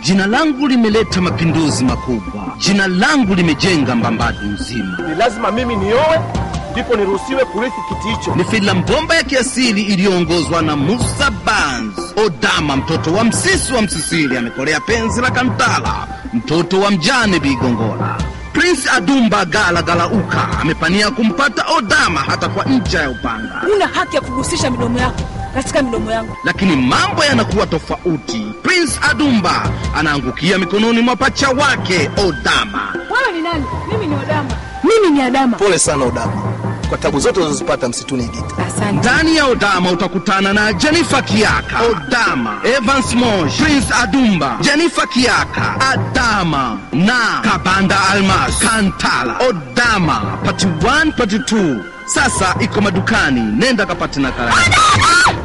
Jina langu limeleta mapinduzi makubwa. Jina langu limejenga Mbambadu nzima. Ni lazima mimi niowe ndipo niruhusiwe kurithi kiti hicho. Ni filamu bomba ya kiasili iliyoongozwa na Musa Bans. Odama, mtoto wa msisi wa Msisili, amekolea penzi la Kantala, mtoto wa mjane Bigongola. Prince Adumba Gala Galauka amepania kumpata Odama hata kwa ncha ya upanga, Huna haki ya kugusisha midomo yako katika midomo yangu. lakini mambo yanakuwa tofauti. Prince Adumba anaangukia mikononi mwa pacha wake Odama. Wewe ni nani? Mimi ni Odama. Mimi ni Adama. Pole sana Odama kwa tabu zote unazozipata msituni Gita. Asante. Ndani ya Odama utakutana na Jennifer Kiaka, Odama, Evans Mosh, Prince Adumba, Jennifer Kiaka, Adama na Kabanda Almas, Kantala. Odama part 1 part 2 sasa iko madukani, nenda kapate nakala yako.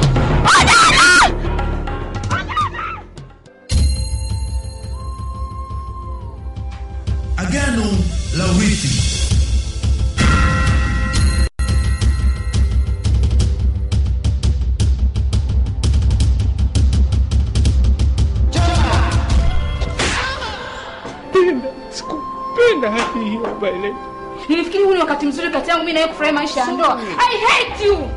Agano la urithi. Sikupenda hadi hiyo Violet. Nilifikiri huu ni wakati mzuri kati yangu mimi na wewe kufurahia maisha ya ndoa. I hate you.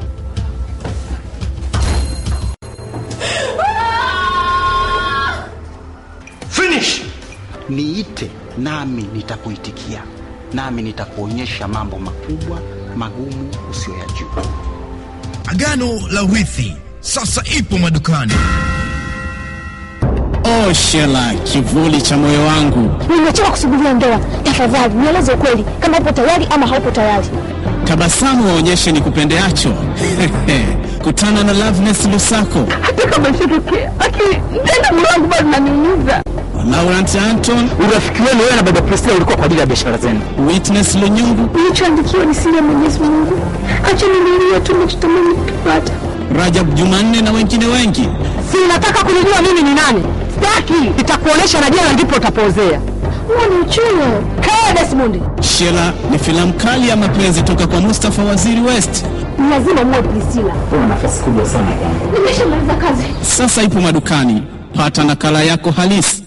Finish. Niite nami nitakuitikia, nami nitakuonyesha mambo makubwa magumu usiyoyajua. Agano la urithi sasa ipo madukani. Oh Shela, kivuli cha moyo wangu, Nimechoka kusubiria ndoa. Tafadhali nieleze ukweli, kama upo tayari ama haupo tayari. tabasamu waonyeshe ni kupendeacho. Kutana na Loveness Lusako, Hata kama isitokea, lakini tena moyo wangu bado unaniumiza. Laurent Anton, Urafiki wenu wewe na baba Priscilla ulikuwa kwa ajili ya biashara zenu. Witness Lunyungu, Nilichoandikiwa ni siri ya Mwenyezi Mungu. Acha nililie tu nachotamani kukipata. Rajab Jumanne na wengine wengi. Si unataka kunijua mimi ni nani? Sitaki. Nitakuonesha na jana ndipo utapozea. Huo ni uchungu. Kaa Desmond. Shela ni filamu kali ya mapenzi toka kwa Mustafa Waziri West. Ni lazima muwe Priscilla. Una nafasi kubwa sana kwangu. Nimeshamaliza kazi. Sasa ipo madukani, pata nakala yako halisi.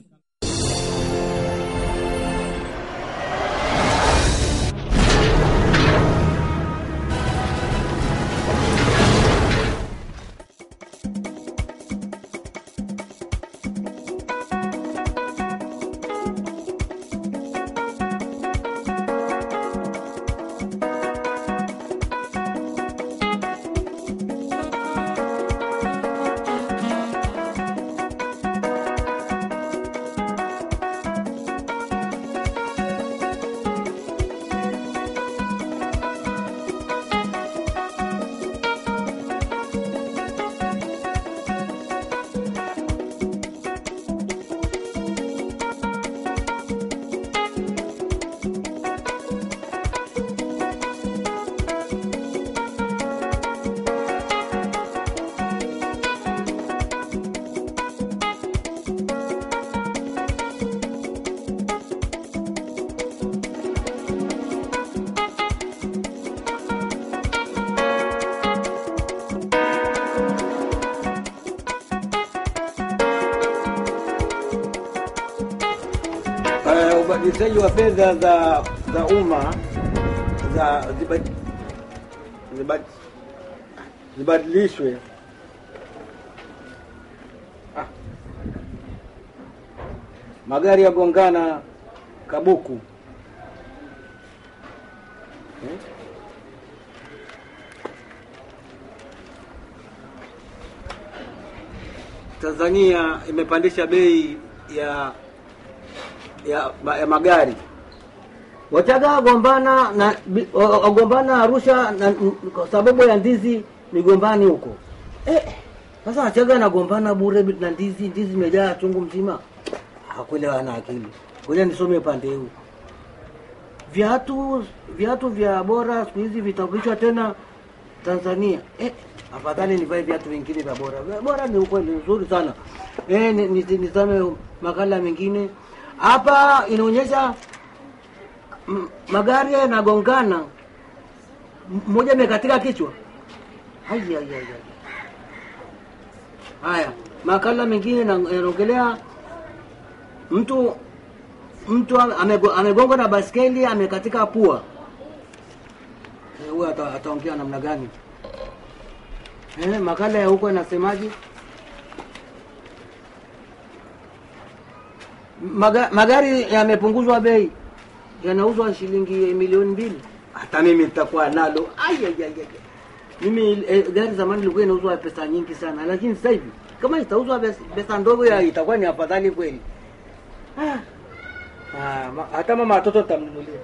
uh, ubadilishaji wa fedha za za umma za zibad- zibad- zibadilishwe ah. magari yagongana Kabuku eh? Tanzania imepandisha bei ya ya, ma- ya magari Wachaga wagombana na bi- wa- wagombana Arusha na, n- kwa sababu ya ndizi migombani huko eh. Sasa Wachaga nagombana bure bi- na ndizi, ndizi imejaa chungu mzima. Hakuelewa na akili. Ngoja nisome upande huu. Viatu viatu vya bora siku hizi vitarudishwa tena Tanzania. Eh, afadhali nivae viatu vingine vya bora. Vya bora ni ukweli nzuri sana. Eh, ni- ni- nizame makala mengine. Hapa inaonyesha m- magari yanagongana, M- mmoja amekatika kichwa. Ai, ai, ai, ai. Haya, makala mengine na- yanaongelea mtu mtu ame- amego- amegongwa na baskeli amekatika pua Eh, huyo ata- ataongea namna gani eh, makala ya huko inasemaje Maga, magari yamepunguzwa bei yanauzwa shilingi milioni mbili hata mimi nitakuwa nalo Ai, ai, ai, ai. mimi eh, gari zamani ilikuwa inauzwa pesa nyingi sana lakini sasa hivi kama itauzwa pes- pesa ndogo ya itakuwa ni afadhali kweli ah. Ah, ma, hata mama watoto tamnunulia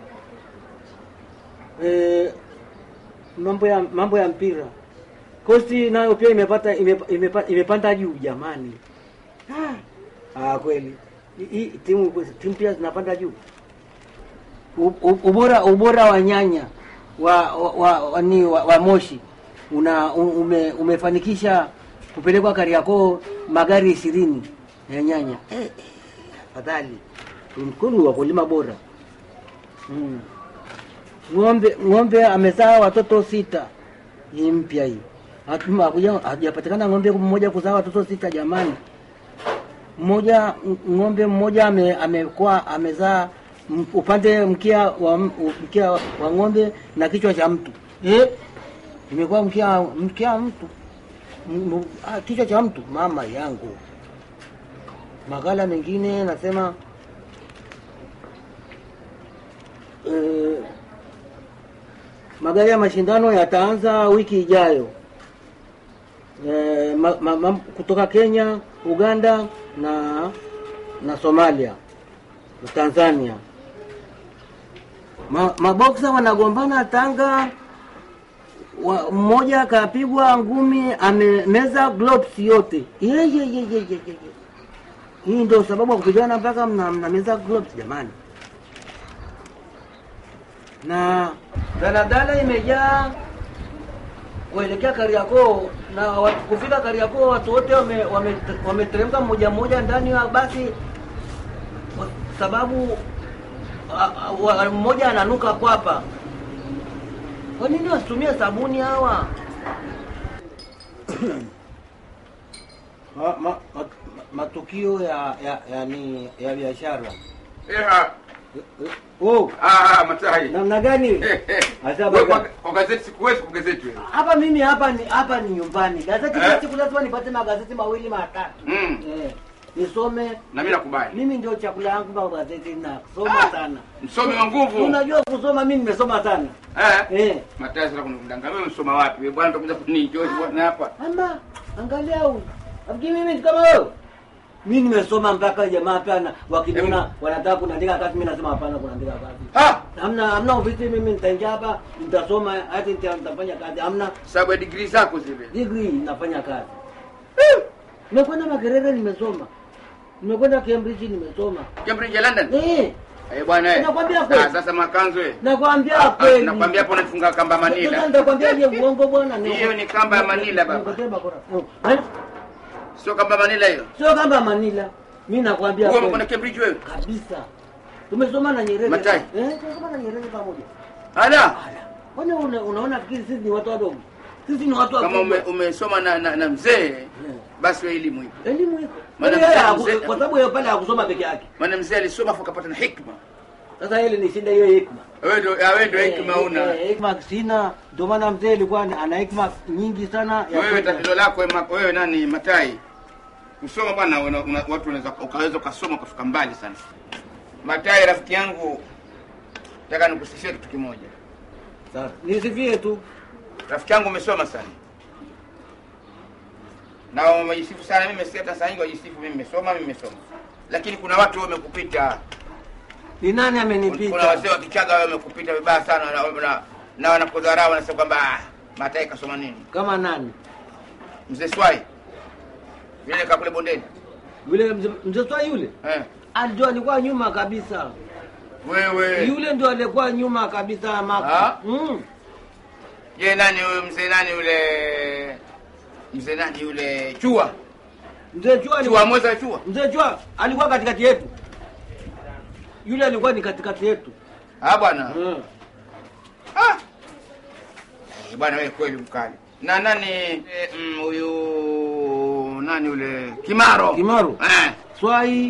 eh, mambo ya mambo ya mpira kosti nayo pia imepata imepa, imepa, imepanda juu jamani ah. Ah, kweli Hii- hii timu timu pia zinapanda juu U- u- ubora ubora wa nyanya wa wa, wa, wa, ni, wa, wa moshi una u- ume, umefanikisha kupelekwa Kariakoo magari ishirini ya nyanya eh, eh, afadhali mkulu wakulima bora mm. ng'ombe ng'ombe amezaa watoto sita hii mpya hii Hatuma- hakuja- hajapatikana ng'ombe mmoja kuzaa watoto sita jamani mmoja ng- ng'ombe mmoja ame, amekuwa amezaa m- upande mkia wa m- mkia wa ng'ombe na kichwa cha mtu eh? imekuwa mkia mkia wa mtu M- m- ah, kichwa cha mtu mama yangu makala mengine nasema eh, magari ya mashindano yataanza wiki ijayo eh, ma, ma, ma, kutoka Kenya, Uganda na na Somalia na Tanzania. Ma, maboksa wanagombana Tanga, wa, mmoja akapigwa ngumi amemeza gloves yote. Ye, ye, ye, ye, ye, ye. ye. Hii ndio sababu ya kupigana mpaka mna, mnameza gloves jamani. Na daladala imejaa kuelekea Kariakoo na wa- kufika Kariakoo watu wote wameteremka wame, wameteremka mmoja mmoja ndani ya basi kwa sababu a- a- wa- mmoja ananuka kwapa. Kwa nini wasitumie sabuni hawa? ma, ma, ma, matukio ya ya ya, ni, ya biashara Eha. oh, Ah, Matai. namna gani? Eh, eh. Hasa Wewe baba- kwa- Kwa gazeti sikuwezi kwa gazeti wewe. hapa mimi hapa ni hapa ni nyumbani. Gazeti Eh. kila siku lazima nipate magazeti mawili matatu. Mm. Eh, nisome Na mimi nakubali. mimi ndio chakula yangu kwa gazeti nasoma sana. Msomi wa nguvu. Unajua kusoma mimi nimesoma sana. Eh? Eh. Matai sasa kunidanganya. Wewe umesoma wapi? Wewe bwana utakuja kunijoji bwana hapa. Ama angalia huyu. Afikiri mimi ni kama wewe. Mimi nimesoma mpaka jamaa pana wakiniona wanataka kuandika kazi mimi nasema hapana kuandika kazi. Ha! Hamna hamna ofisi mimi nitaingia hapa nitasoma hata nita- nitafanya kazi. Hamna Sababu ya degree zako zile. degree nafanya kazi. Nimekwenda Makerere nimesoma. Nimekwenda Cambridge nimesoma. Cambridge ya London. Eh, Eh bwana eh. Nakwambia kweli. Ah, sasa makanzo eh. nakwambia Ah, ah, kweli. Nakwambia hapo unafunga kamba Sasa Manila. nitakwambia je uongo bwana. Hiyo ni kamba ya Manila baba. Nikupatie bakora. Oh, eh, Sio kamba Manila hiyo. Sio kamba ya Manila. Mimi nakwambia Wewe kweli. umekwenda Cambridge wewe? kabisa. Tumesoma na Nyerere. Matai. Eh, tumesoma na Nyerere pamoja. Ala. Kwani una, unaona fikiri sisi ni watu wadogo? Sisi ni watu Kama wakubwa. ume, umesoma na, na, na mzee basi wewe elimu ipo. Elimu iko. Maana Yaani yeye mzee- haku- mzee- Kwa sababu yeye pale hakusoma peke yake. Maana mzee alisoma afu akapata na hikma. Sasa ile ni shida hiyo hikma. Wewe ndio ah, wewe ndio hikma Eh, una. eh, Hikma sina, ndio maana mzee alikuwa ana hikma nyingi sana ya Wewe kwenda. tatizo lako wewe ma- wewe nani Matai? Kusoma bwana una, una, watu wanaweza ukaweza ukasoma ukafika mbali sana. Matai rafiki yangu nataka nikusifie kitu kimoja. Sasa nisifie tu. Rafiki yangu umesoma sana. Na umejisifu sana mimi si hata saa hii wajisifu mimi nimesoma mimi nimesoma. Lakini kuna watu wamekupita. Ni nani Kuna amenipita? wazee wa Kichaga wamekupita vibaya sana na, na, na wanakudharau wanasema kwamba ah, Matai kasoma nini? Kama nani? Mzee Swai. Vile kakule bondeni. Yule mzee mzee Swai yule? Eh. Ndio alikuwa nyuma kabisa. Wewe. Yule ndio alikuwa nyuma kabisa Ah? maka. Mm. Je, nani huyo mzee nani yule mzee nani yule Chua? Mzee Chua Chua alikuwa mweza Chua. Mzee Chua alikuwa katikati yetu. Yule alikuwa ni katikati yetu. Ah bwana. Mm. Ah. Eh, Bwana wewe kweli mkali. Na nani eh, mm, huyu nani yule Kimaro? Kimaro. Eh. Swai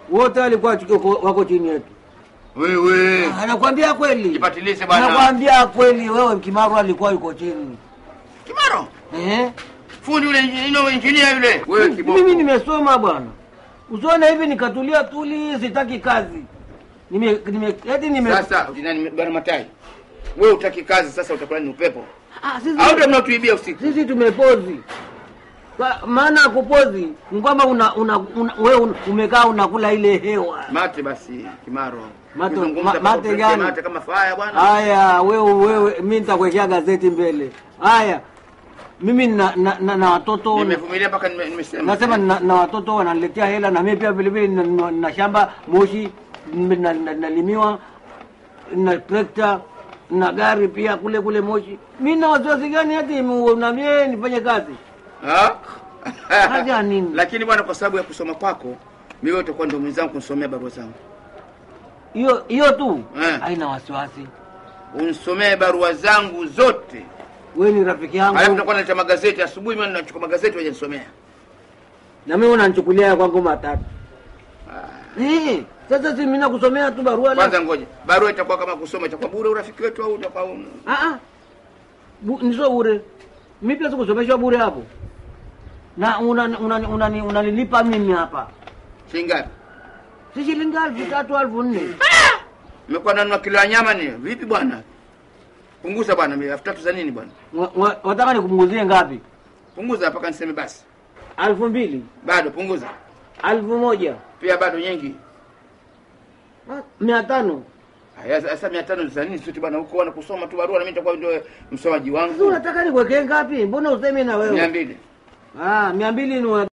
wote walikuwa chuki- wako chini yetu. Wewe Anakwambia kweli, jipatilize bwana. anakwambia kweli. Wewe Kimaru alikuwa yuko chini Kimaro. eh? Fundi yule ino injinia yule. Wewe kiboko. Mimi nimesoma bwana, usione hivi nikatulia tuli, sitaki kazi nime, nime, eti nime Sasa nani bwana Matai? Wewe utaki kazi sasa utakuwa ni upepo. Ah, sisi- Au ndio mnatuibia usiku? sisi tumepozi Kwa maana ya kupozi ni kwamba una, una, una, wewe un- umekaa unakula ile hewa. Mate basi Kimaro. Mate- Kuzungumza ma- mpaka mate upeleke gani? Mate kama faya bwana. Haya, wewe wewe, mimi nitakuwekea gazeti mbele. Haya, mimi na, na, na, na watoto Nimevumilia mpaka nime- nimesema. nasema na, na watoto wananiletea hela na mimi pia vile vile na, na, na shamba Moshi nime- na- na- nalimiwa na trekta na gari pia kule kule Moshi. Mimi na wasiwasi gani hati mu- na mimi nifanye kazi? Ha? Haja nini? Lakini bwana, kwa sababu ya kusoma kwako, mimi utakuwa ndio mwenzangu kunisomea barua zangu. Hiyo hiyo tu Eh. haina wasiwasi. Unisomee barua zangu zote. Wewe ni rafiki Alafu yangu utakuwa naleta magazeti asubuhi, mimi nachukua magazeti waje nisomea. na mimi unanichukulia ya kwangu matatu. Eh, sasa si mimi nakusomea tu barua Kwanza la. ngoja, barua itakuwa kama kusoma, itakuwa bure urafiki wetu au utakuwa un... Ah ah. Bu- Ni sio bure. Mimi pia sikusomeshwa bure hapo. Na unanilipa una, una, una, unanilipa mimi hapa. shilingi ngapi? Si shilingi elfu tatu elfu nne. Nimekuwa nanunua kilo ya nyama ni vipi bwana? Punguza bwana, mimi elfu tatu za nini bwana? Wa- wa- Wataka nikumguzie ngapi? Punguza mpaka niseme basi. Elfu mbili, Bado punguza. elfu moja, Pia bado nyingi. Ah, mia tano. Haya sasa 500 za nini sisi bwana huko wana kusoma tu barua na mimi nitakuwa ndio msomaji Sasa wangu. unataka nikuwekee ngapi? Mbona usemi na wewe? 200. Ah, mia mbili ni una-